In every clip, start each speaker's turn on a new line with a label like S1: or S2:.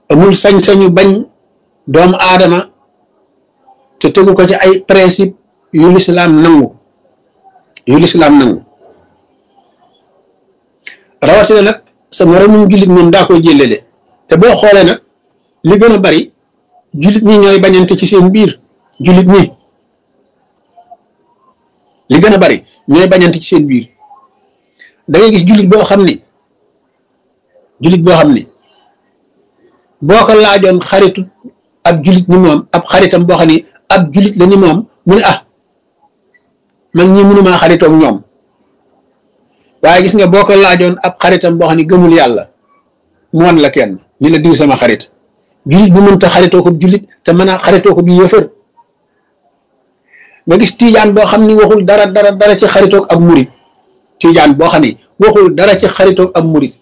S1: amul sañ-sañu bañ doomu aadama te tegu ko ci ay principe yu lislaam nangu yu lislaam nangu rawatina nag sa moromum jullit moom daa koy jëlele te boo xoolee nag li gën a bari jullit ñi ñooy bañante ci seen biir jullit ñi li gën a bari ñooy bañante ci seen biir da ngay gis jullit boo xam ni jullit boo xam ni boo ko laajoon xaritu ab jullit ni moom ab xaritam boo xam ni ab jullit la ni moom mu ne ah man ñi mënumaa xaritoog ñoom waaye gis nga boo ko laajoon ab xaritam boo xam ni gëmul yàlla mu wan la kenn ni la diw sama xarit jullit bu mënta xaritoo ko jullit te mën a xaritoo ko bi yëfër nga gis tiijaan boo xam ni waxul dara dara dara ci xaritoog ab murit tiijaan boo xam ni waxul dara ci xaritoog ab murit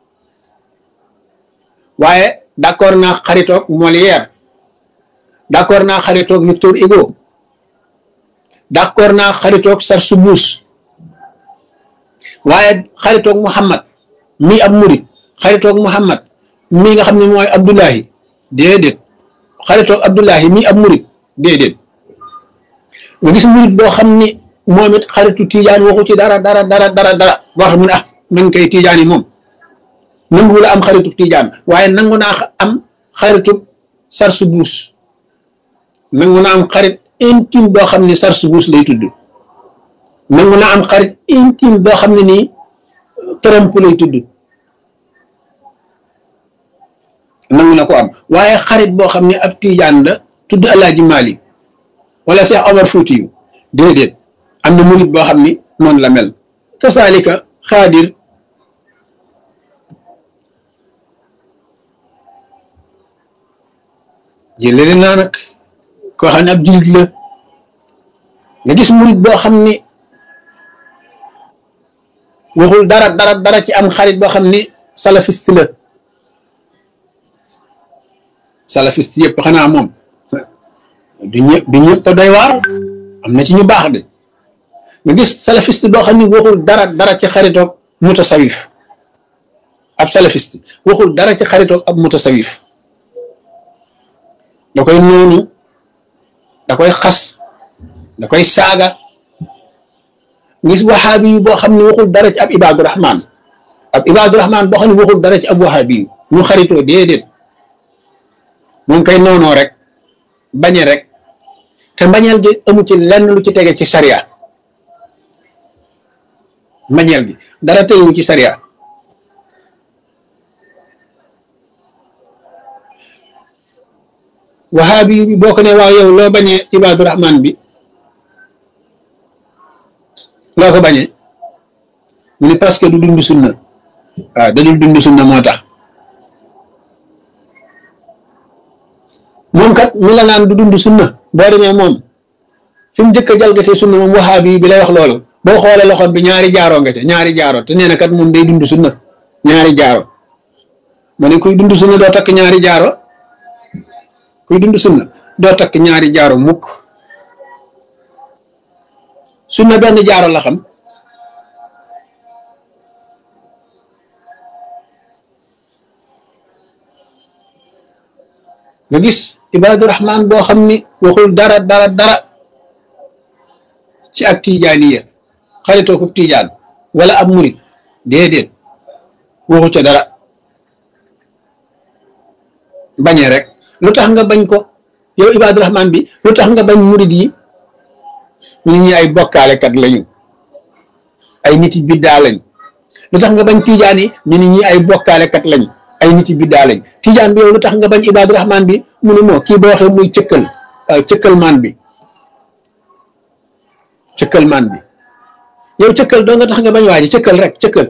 S1: waaye d'accord naa xaritoog Molière d'accord naa xaritoog Victor Hugo d'accord naa xaritoog Sarsoubouz waaye xaritoog Muhammad mii ab murit xaritoog Muhammad mii nga xam ne mooy Abdullahi déedéet xaritoog Abdullahi mii ab murit déedéet nga gis murit boo xam ni moom it xaritu tiijaan waxu ci dara dara dara dara dara boo xam ne ah man kay tiijaan yi moom nangu la am xaritu tiijaan waaye nangu naa am xaritu Sarsoubouz nangu naa am xarit intime boo xam ne Sarsoubouz lay tudd nangu naa am xarit intime boo xam ne nii Trump lay tudd nangu na ko am waaye xarit boo xam ne ab tiijaan la tudd Alaaji Malik wala Cheikh Omar Fouti yu déedéet am na murit boo xam ni noonu la mel kasaalika xaadir jëlele naa nag koo xam ne ab jullit la nga gis murit boo xam ni waxul dara dara dara ci am xarit boo xam ni salafiste la salafiste yëpp xanaa moom du ñëpp du ñëpp doy waar am na ci ñu baax de nga gis salafiste boo xam ni waxul dara dara ci xaritoog mutasawif ab salafiste waxul dara ci xaritoog ab mutasawif da koy noonu da koy xas da koy saaga gis waxaabi yu boo xam ne waxul dara ci ab ibaadu rahman ab ibaadu rahman boo xam ne waxul dara ci ab waxaabi yu ñu xaritoo déedéet moom koy noonoo rek bañe rek te mbañeel gi amu ci lenn lu ci tege ci sariya mbañeel gi dara tegewu ci sariya wahaabi bi boo ko ne waaw yow loo bañee ibaadu rahman bi loo ko bañee mu ne parce que du dund sunna waaw da dul dund sunna moo tax moom kat mi la naan du dund sunna boo demee moom fi mu njëkk a jalgatee sunna moom wahaabi bi lay wax loolu boo xoolee loxoom bi ñaari jaaroo nga ca ñaari jaaro te nee na kat moom day dund sunna ñaari jaaro ma ne kuy dund sunna doo takk ñaari jaaro kuy dund sunna doo takk ñaari jaaro mukk sunna benn jaaro la xam nga gis ibaadu rahman boo xam ni waxul dara dara dara ci ak tijaaniya xaritoo ko tijaan wala ab murit déedéet waxu ca dara bañee rek lu tax nga bañ ko yow ibaadu rahman bi lu tax nga bañ murit yi nit ñi ay bokkaalekat lañu ay nit yi biddaa lañ lu tax nga bañ tijaan yi ñu nit ñi ay bokkaalekat lañ ay nit yi biddaa lañ tijaan bi yow lu tax nga bañ ibaadu rahman bi mu ne moo kii boo waxee muy cëkkal cëkkal maan bi cëkkal maan bi yow cëkkal doo nga tax nga bañ waaji cëkkal rek cëkkal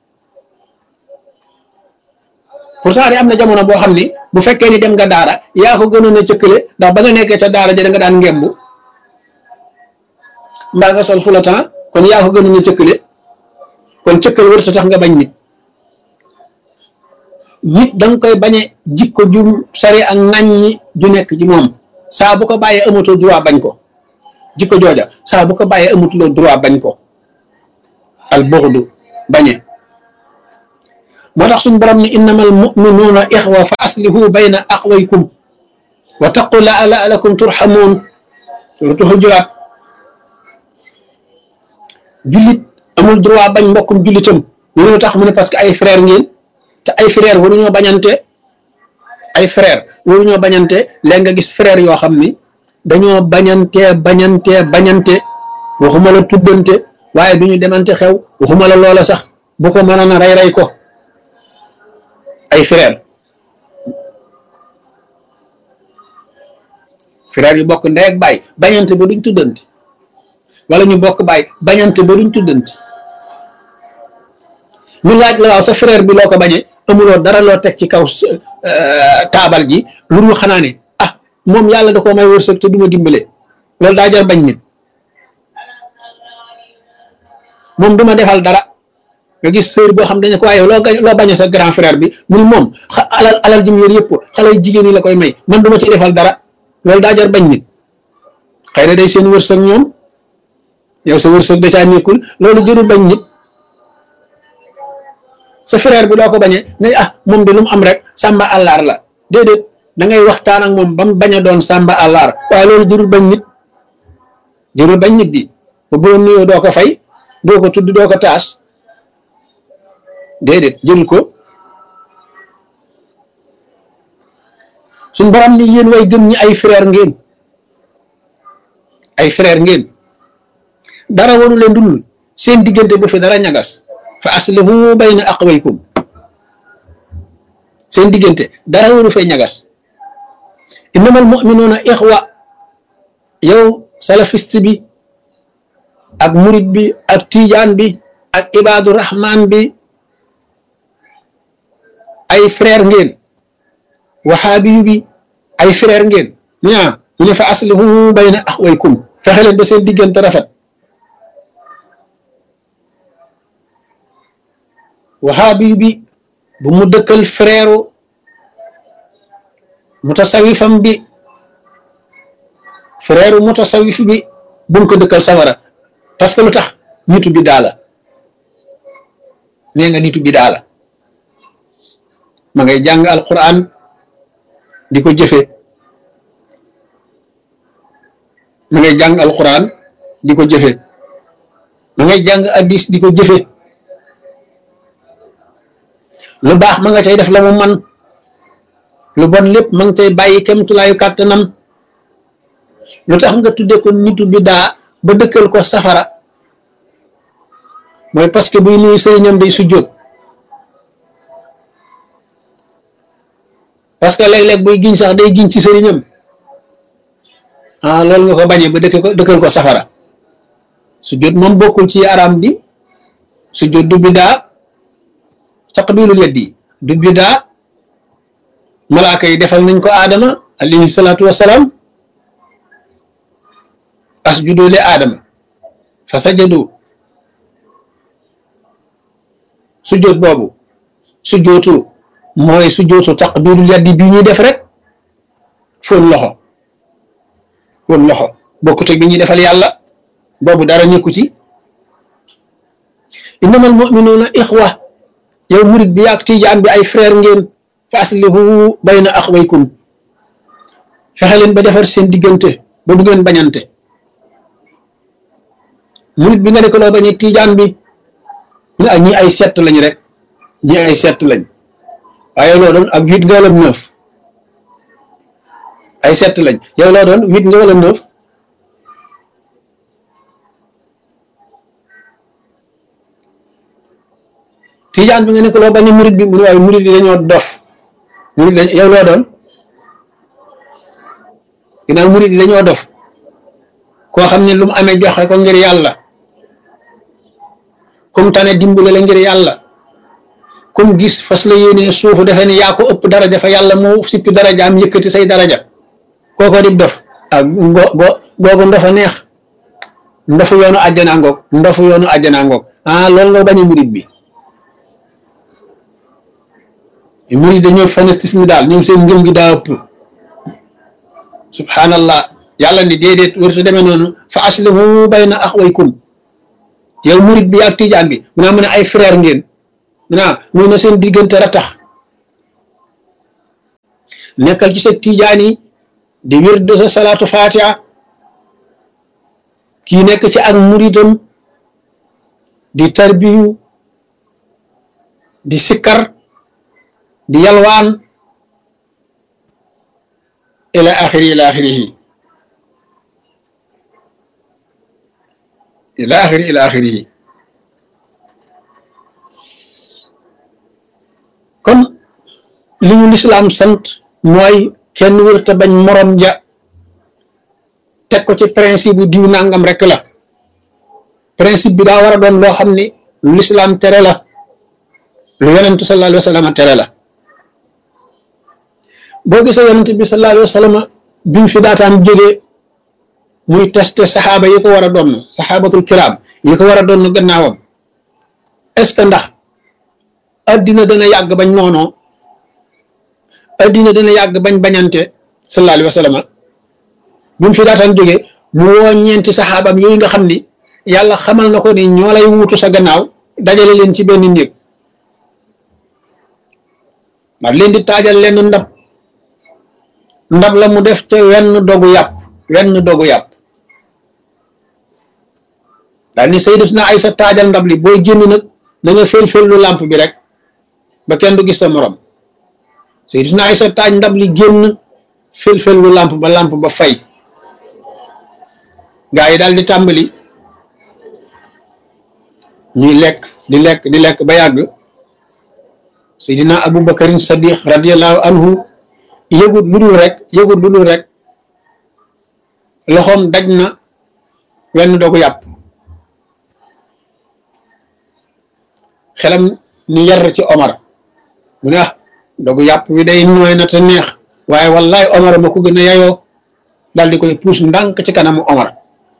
S1: pourtant de am na jamono boo xam ni bu fekkee ni dem nga daara yaa ko gënoon a cëkkale ndax ba nga nekkee ca daara ja da nga daan ngembu mbaa nga sol fulatan kon yaa ko gënoon a cëkkale kon cëkkal wërta tax nga bañ nit nit da nga koy bañe jikko ju sari ak ŋàññi ju nekk ci moom saa bu ko bàyyee amatoo droit bañ ko jikko jooja saa bu ko bàyyee amatuloo droit bañ ko al buxdu bañe moo tax suñu borom ni innamal muminuuna ixwa fa aslihu bayna aqwaykum wa taqu la laalakum turxamuun suratu xujuraat jullit amul droit bañ mbokkum jullitam ñu ne tax mu ne parce que ay frère ngeen te ay frère waruñoo bañante ay frère waruñoo bañante léegi nga gis frère yoo xam ni dañoo bañante bañante bañante waxuma la tuddante waaye du ñu demante xew waxuma la loola sax bu ko mënoon a rey rey ko ay frère frère yu bokk ndey ak baay bañante ba duñ tuddante wala ñu bokk baay bañante ba duñ tuddante ñu laaj la waaw sa frère bi loo ko bañee amuloo dara loo teg ci kaw taabal ji lu dul xanaa ne ah moom yàlla da koo may wërsëg te du ma dimbale loolu daa jar bañ nit moom du ma defal dara nga gis sœur boo xam dañu ko waaye loo loo bañee sa grand frère bi mu ni moom alal alal ji mu yor yëpp xale jigéen ñi la koy may man du ma ci defal dara loolu daa jar bañ nit xëy na day seen wërsëg ñoom yow sa wërsëg da caa nekkul loolu jërul bañ nit sa frère bi doo ko bañee ne ah moom de lu mu am rek sàmba àllaar la déedéet da ngay waxtaan ak moom ba mu bañ a doon sàmba àllaar waaye loolu jërul bañ nit jërul bañ nit di ba boo nuyoo doo ko fay doo ko tudd doo ko taas déedéet jërul ko suñ borom ni yéen way gëm ñi ay frère ngeen ay frère ngeen dara waru leen dul seen diggante bu fi dara ñagas fa aslihu bayna aqwaykum seen diggante dara waru fay ñagas innamal mu'minuuna ixwa yow salafiste bi ak murid bi ak tijaan bi ak ibaadu rahman bi ay frère ngeen waxaabiyu bi ay frère ngeen ñaa ñu ne fa aslihu bayna aqwaykum fexe leen ba seen diggante rafet waxaabiyu bi bu mu dëkkal frère mutasawifam bi frère mutasawif bi bu mu ko dëkkal sawara parce que lu tax nitu bi daala nee nga nitu bi daala ma ngay jàng alquran di ko jëfe ma ngay jàng alquran di ko jëfe ma ngay jàng addis di ko jëfe lu baax ma nga cay def la mu man lu bon lépp ma nga cay bàyyi kemtulaayu kàttanam lu tax nga tudde ko nitu bi daa ba dëkkal ko safara mooy parce que buy nuyu sëriñam day sujjóot parce que léeg-léeg buy giñ sax day giñ ci sëriñam ah loolu nga ko bañee ba dëkk ko dëkkal ko safara sujjóot moom bokkul ci araam bi sujjóot du bidaa taqbilul yaddi du bidaa malaaka yi defal nañ ko aadama alayhi salaatu wassalaam asjudu li aadama fa sajadu sujjóot boobu sujjóotu mooy sujjóotu taqbilul yaddi bi ñuy def rek fóon loxo fóon loxo bokkut ak bi ñuy defal yàlla boobu dara nekku ci innamal mu'minuuna ixwa yow murit bi ak tijaan bi ay frère ngeen fa aslihu bayna axwaykum fexe leen ba defar seen diggante ba du ngeen bañante murit bi nga ne ko loo bañee tijaan bi ñu ak ñi ay sett lañ rek ñi ay sett lañ waaye loo doon ak huit nga wala neuf ay sett lañ yow loo doon huit nga wala neuf tijaan bi nga ne ko loo bañ a murid bi mu ne waaye murid yi dañoo dof murid dañ yow loo doon ginnaaw murid yi dañoo dof koo xam ne lu mu amee joxe ko ngir yàlla kum tane dimbale la ngir yàlla kum gis fas la yéene suufu defe ne yaa ko ëpp daraja fa yàlla mu sippi daraja am yëkkati say daraja kooko dib dof ak go go googu ndofa neex ndofu yoonu àjjana ngoog ndofu yoonu àjjana ngoog ah loolu nga bañ a murid bi murid dañoo fanatisme daal ñoom seen ngëm gi daa ëpp subhanallah yàlla ni déedéet warta demee noonu fa aslihu bayna axwaykum yow murid bi ak tijaan bi mu naa mu ne ay frère ngeen naa muy na seen diggante ratax nekkal ci sa tijaan yi di wér de sa salaatu fatiha kii nekk ci ak muritam di tarbiyu di sikkar di yalwaan ila axiri ila axirihi ila axiri ila axirihi kon li ñu lislaam sant mooy kenn wërta bañ morom ja teg ko ci principe bu diw nangam rek la principe bi daa war a doon loo xam ni lu lislaam tere la lu yonentu sallallahu alayhi wa sallam tere la boo gisee yonent bi sallallahu alayhi wa sallam bi mu fi daataan jógee muy testé saxaaba yi ko war a doon saxaabatul kiraam yi ko war a doon gannaawam est-ce que ndax addina dana yàgg bañ noonoo addina dana yàgg bañ bañante sallallahu alayhi wa sallam bi mu fi daataan jógee mu woo ñeenti saxaabam yooyu nga xam ni yàlla xamal na ko ni ñoo lay wuutu sa gannaaw dajale leen ci benn néeg ndax leen di taajal leen ndab ndab la mu def ca wenn dogu yàpp wenn dogu yàpp daal ni sayyidatuna Aysa taajal ndab li booy génn nag da nga fel-fel lu làmp bi rek ba kenn du gis sa morom sayyidatuna Aysa taaj ndab li génn fel-fel lu làmp ba làmp ba fay gaa yi daal di tàmbali ñuy lekk di lekk di lekk ba yàgg Seydina Abu Bakarin Sadiq radiyallahu anhu yëgut lu dul rek yëgut lu dul rek loxoom daj na wenn dogu yàpp xelam ni yar ci Omar mu ne ah dogu yàpp bi day nooy na te neex waaye wallaay Omar ma ko gën a yayoo daal di koy puus ndànk ci kanamu Omar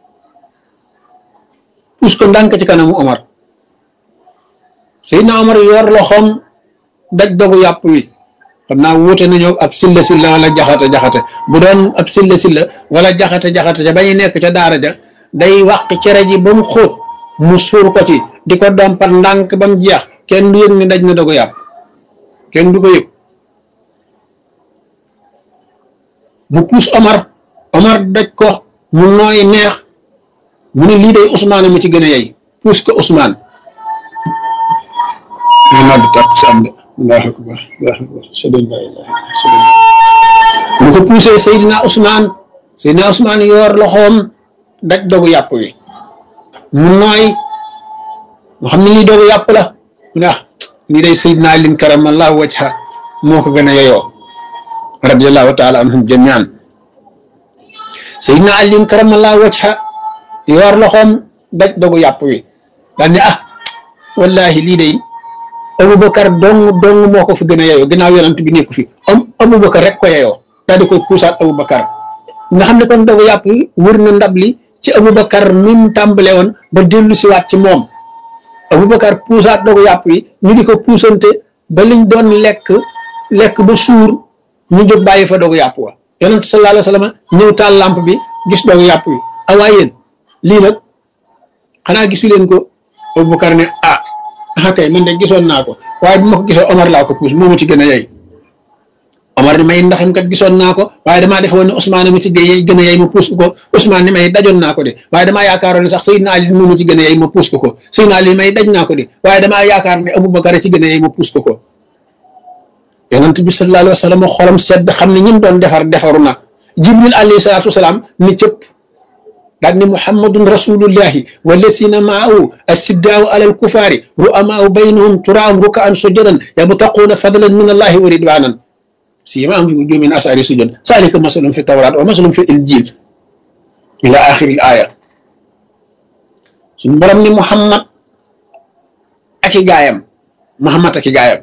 S1: puus ko ndànk ci kanamu Omar Seydina Omar yor loxoom daj dogu yàpp wi xam naa wuute nañoo ab silla silla wala jaxate jaxate bu doon ab silla silla wala jaxate jaxate ca ba ñu nekk ca daara ja day wàq cere ji ba mu xóot mu suur ko ci di ko dompat ndànk ba mu jeex kenn du yëg ni daj na dogu yàpp kenn du ko yëg mu puus Omar Omar daj ko mu nooy neex mu ne lii day Ousmane mu ci gën a yey puus ko Ousmane ñu nodd tax sam de allahu akbar allahu akbar sëdën la ilaha sëdën mu ko puusee Seydina Ousmane Seydina Ousmane yor loxoom daj dogu yàpp wi mu nooy mu xam ne lii dogu yàpp la mu ne ah lii day Seydina Alin karamallahu wajha moo ko gën a yeyoo radiallahu taala anhum jamian Seydina Alin karamallahu wajha yor loxoom daj dogu yàpp wi daal ne ah wallahi lii day Aboubacar dong dong moo ko fi gën a yeyoo ginnaaw yonent bi nekku fi am Aboubacar rek ko yeyoo daal di koy puusaat Aboubacar nga xam ne kon dogu yàpp yi wër na ndab li ci Aboubacar mi mu tàmbale woon ba dellu siwaat ci moom Aboubacar puusaat dogu yàpp yi ñu di ko puusante ba liñ doon lekk lekk ba suur ñu jóg bàyyi fa dogu yàpp wa yonent sallallahu alayhi wa sallam ñëw taal lampe bi gis dogu yàpp wi awaa yéen lii nag xanaa gisu leen ko Aboubacar ne ah ah kay man de gisoon naa ko waaye bu ma ko gisoon Omar laa ko puus moo ma ci gën a yey Omar ni may ndaxam kat gisoon naa ko waaye damaa defoon ne Ousmane mi ci gën a yey ma puus ko Ousmane ni may dajoon naa ko de waaye damaa yaakaaroon ne sax Seydina Ali moo ma ci gën a yey ma puus ko ko Seydina Ali may daj naa ko de waaye damaa yaakaar ne Aboubacar ci gën a yey ma puus ko ko yonent bi sallallahu alayhi wa sallam xolam sedd xam ne ñim doon defar defaru na Jibril alayhi salaatu wasalaam ni cëpp daal ni muhammadun rasulullahi wallasina maahu assiddaaw alal kufaari ru'amaau baynahum turaam rukaan sujadan yabtaquuna fadlan min allahi wa ridwanan siimaahum fi wujuuhihim min asari sujud zaalika masalum fi tawraat wa masalum fi injil ila axiri l aaya suñu borom ni muhammad ak i gaayam muhammad ak i gaayam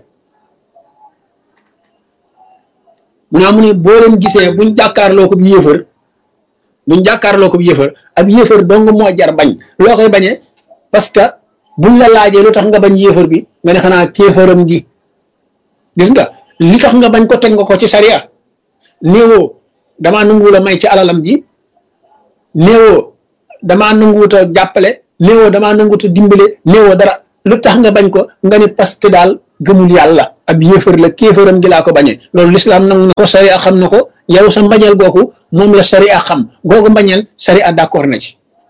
S1: mu naa mu ne boo leen gisee buñ jàkkaarloo ko yéefar buñ jàkkaarloo ko yéefar ab yéefar dong moo jar bañ loo koy bañee parce que buñ la laajee lu tax nga bañ yéefar bi nga ne xanaa kéefaram gi gis nga li tax nga bañ ko teg nga ko ci sariya néewoo damaa nanguwul a may ci alalam ji néewoo damaa nanguwut a jàppale néewoo damaa nanguwut a dimbale néewoo dara lu tax nga bañ ko nga ni parce que daal gëmul yàlla ab yéefar la kéefaram gi laa ko bañee loolu lislaam nangu na ko sariya xam na ko yow sa mbañeel googu moom la sariya xam googu mbañeel sariya d'accord na ci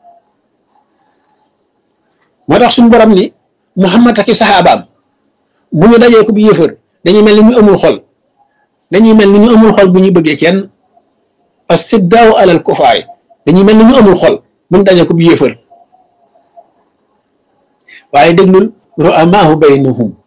S1: moo tax suñu borom ni Muhammad ak i saxaabaam bu ñu dajee ko bu yéefar dañuy mel ni ñu amul xol dañuy mel ni ñu amul xol bu ñu bëggee kenn as-siddaaw alal kufaari dañuy mel ni ñu amul xol bu ñu dajee ko bu yéefar waaye déglul ru'amaahu baynahum